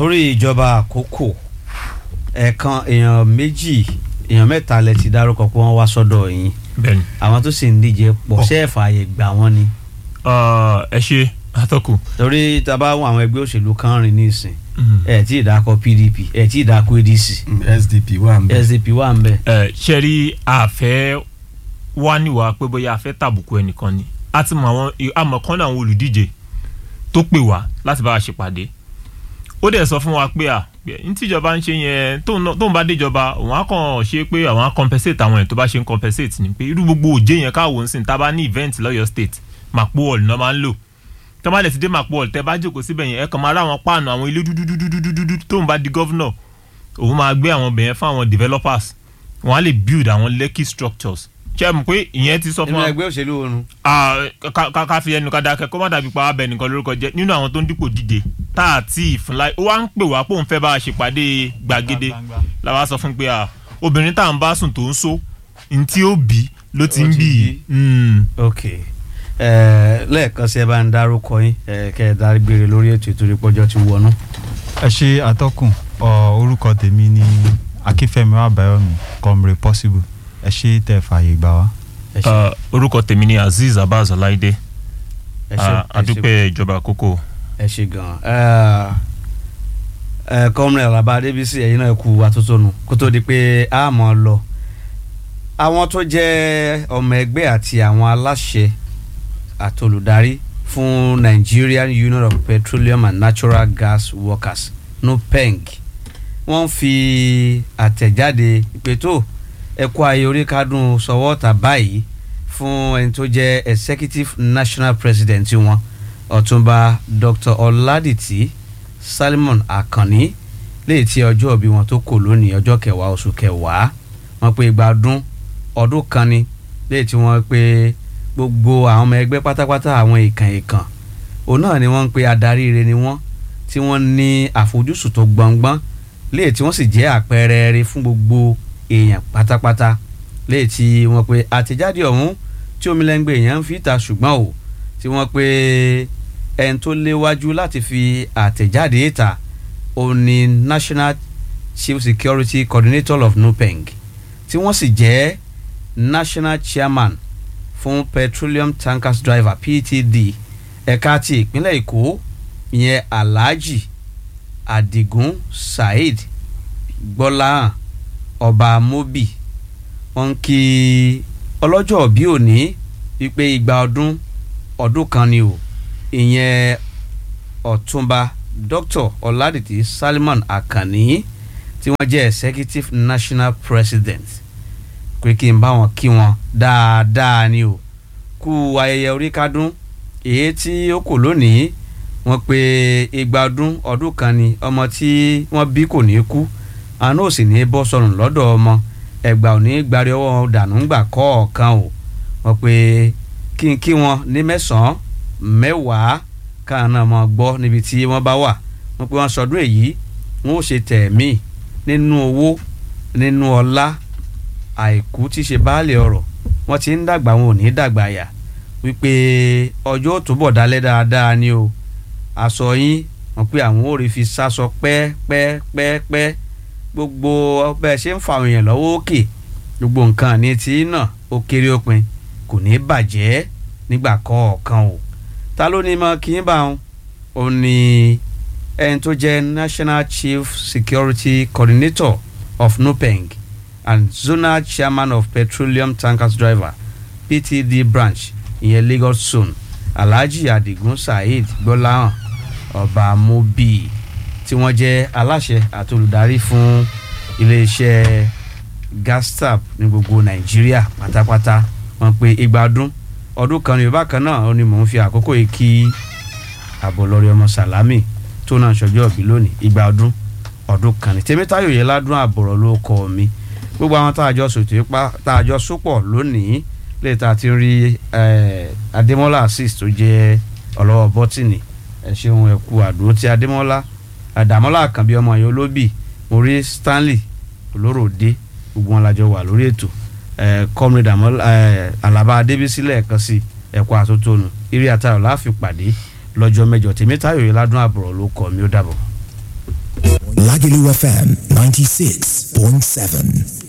torí ìjọba àkókò ẹ̀ẹ̀kan èèyàn méjì èèyàn mẹ́ta lẹ ti dárúkọ pé wọ́n wá sọ́dọ̀ yín bẹ́ẹ̀ni àwọn tó sì ń díje pọ̀ Pọ̀. ṣé ẹ fààyè gbà wọ́n ni Ah, ẹ ṣe atọ́kù. torí tá a bá wọn àwọn ẹgbẹ́ òṣèlú kan rìn ní ìsìn ẹ tí ì dákọ PDP ẹ tí ì dákọ ADC SDP wà ń bẹ. SDP wà ń bẹ. ẹ ṣe rí àfẹ́ wá níwá pé bóyá a fẹ́ tàbùkù ẹnìkan ni a ti mọ àwọn àmọ̀ kan náà àwọn olùdíje tó pè wá láti bá wa ṣèpàdé ó dẹ̀ sọ fún wa pé à ní tíjọba ń ṣe yẹn tóun náà- tóun bá déjọba òun á kàn ṣe pé àwọn á compensate àwọn ẹ̀ tó bá ṣe ń compensate ni pé irú gbogbo òjé yẹn káwọn ń sìn tá a bá ní event lọ́yọ̀ state Mapo hall náà máa ń lò tó bá lè ti dé Mapo hall tẹ́ bá jókòó síbẹ̀ yẹn ẹ kàn máa rá àwọn páànù àwọn ilé dúdúdúdúdúdú tóun bá di governor òun máa gbé àwọn ibẹ̀ yẹn fún àwọn developers wọ́n á lè build àwọn lekki structures ṣe é mọ̀ pé ìyẹn ti sọ fún nínú wa ẹgbẹ́ òṣèlú oorun Ah, ká- ká ká fi ẹnu ká dákẹ́ kó má dàbí pa abẹ nìkan lórúkọ jẹ́ nínú àwọn tó ń dípò díje tá a ti ìfúnla ó wá ń pè wá pé òun fẹ́ bá a ṣèpàdé gbàgede làwa sọ fún pé ah, obìnrin tá à ń bá sùn tó ń so ní tí ó bí ló ti Ó ń ti bí bí. Mm. ok ẹ lẹ́ẹ̀kan sí ẹ bá ń dárúkọ yín ẹ kẹ́ ẹ dágbére lórí ètò ìtorí pọ́jọ́ ti wọnú. ẹ ṣe atọ́kùn ọ, orúkọ tèmi ni akínfẹ́mi àbáyọ̀mí comrade possible ẹ ṣe tẹ́ fààyè gbà wá. ẹ ṣe Ah, orúkọ tèmi ni Azeez Abbas Ọláìdé ẹ ṣe Ah, ẹ ṣe adúpẹ́ ìjọba àkókò ẹ ṣe gan-an ẹ kọ́mìnrin Àlàbá Adébísí ẹ̀yin náà kú atótónu kó tó di pé a mọ̀ ọ́ lọ àwọn tó jẹ́ ọmọ ẹgbẹ́ àti àwọn aláṣẹ àtolùdarí fún Nigerian Union of Petroleum and Natural Gas Workers NUPENG wọ́n fi àtẹ̀jáde ìpè tó ẹ̀kọ́ ayé orí kádùn sọwọ́ tà báyìí fún ẹni tó jẹ́ executive national president wọn ọ̀túnba dr ọládìtì salmon akànní léyìí tí ọjọ́ òbí wọn tó kò lónìí ọjọ́ kẹwàá oṣù kẹwàá wọ́n pé igba ọdún ọdún kan ni léyìí tí wọ́n pé gbogbo àwọn ọmọ ẹgbẹ́ pátápátá àwọn ìkàn ìkàn òun náà ni wọ́n ń pe adarí ire ni wọ́n tí wọ́n ní àfojúsùn tó gbọ̀ngbọ́n léyìí tí wọ́n sì jẹ́ àpẹẹrẹ rere fún gbogbo èèyàn pátápátá léyìí tí wọ́n pe àtẹ̀jáde ọ̀hún tí omilẹ́ngbẹ̀ èèyàn ń fi ta ṣùgbọ́n o tí wọ́n pe ẹni tó léwájú láti fi àtẹ̀jáde ìta òun ni National Chief Security Coordinator of NUPENG tí wọ́n sì jẹ́ National Chairman fún Petroleum Tankers Driver PTD ẹ̀ka ti ìpínlẹ̀ Èkó ìyẹn Alhaji Adigun Saheed Gbọ́láhàn Ọba Mobi wọ́n ń kí ọlọ́jọ́ bí òní wípé igba ọdún ọdún kan ni o ìyẹn ọ̀túnba dr ọ̀làdìtì salman akànní tí wọ́n jẹ́ executive national president pé kí n bá wọn kí wọn dáadáa ni o kú ayẹyẹ orí kádún èyí tí ó kò lónìí wọ́n pé igba ọdún ọdún kan ni ọmọ tí wọ́n bí kò ní kú àánú ò sì ní bọ́ sọnù lọ́dọ̀ ọmọ ẹgbà ò ní gbárí ọwọ́ dànù ńgbà kọ̀ọ̀kan o wọ́n pé kí n kí wọn ní mẹ́sàn-án mẹ́wàá káwọn náà máa gbọ́ níbi tí wọ́n bá wà wọ́n pé wọ́n sọdún èyí wọ́n ó ṣe tẹ̀mí nínú owó nínú ọlá àìkú tí ṣe baálé ọrọ̀ wọ́n ti ń dàgbà wọn ò ní dàgbà yà wípé ọjọ́ ó túbọ̀ dálẹ́ dáadáa ni o aṣọ yín wọ́n pé àwọn ò rí fi sásọ pẹ́ẹ́pẹ́ẹ́pẹ́ gbogbo bẹ́ẹ̀ ṣe ń fa àwọn èèyàn lọ́wọ́ òkè gbogbo nǹkan ní tí náà ó kéré òpin kò ní bàjẹ́ nígbà kọ̀ọ̀kan o ta ló ní mọ kí n bá wọn ò ní ẹni tó jẹ́ National Chief Security Coordinator of NUPENG and Zonal Chairman of Petroleum Tankers Driver PTD branch ìyẹn Lagos zone Alhaji Adigun Saheed Gbọ́láhàn Ọba Mobi tí wọ́n jẹ́ aláṣẹ àti olùdarí fún iléeṣẹ́ Gastap ní gbogbo Nàìjíríà pátápátá wọ́n pé igba ọdún ọdún kan ní yorùbá kan náà ó ní mò ń fi àkókò yìí kí àbọ̀lọ́rí ọmọ sàlámì tó náà ṣọjọ́ òbí lónìí igba ọdún ọdún kan ní tèmítáyò yẹn ládùn àbọ̀rọ̀ ló kọ́ mi gbogbo àwọn tá a jọ sòtò ipá tá a jọ sopọ̀ lónìí lè ta ti rí adémọ́lá assist tó jẹ́ ọlọ́wọ́ bọ́tìnì ẹ ṣeun ẹ kú àdúró tí adémọ́lá àdàmọ́lá àkànbí ọmọ yẹn olóbì mo rí stanley olóròdé gbogbo wọn lájọ wà lórí ètò comrade àmọ́ alaba adébísí lẹ́ẹ̀kan sí ẹ̀kọ́ àtótónu eré àtàrà láàfin pàdé lọ́jọ́ mẹ́jọ tèmítayọ̀ yìí ládùn àbúrò ló kọ́ mi ó dàbọ̀. Lagelu FM 96.7.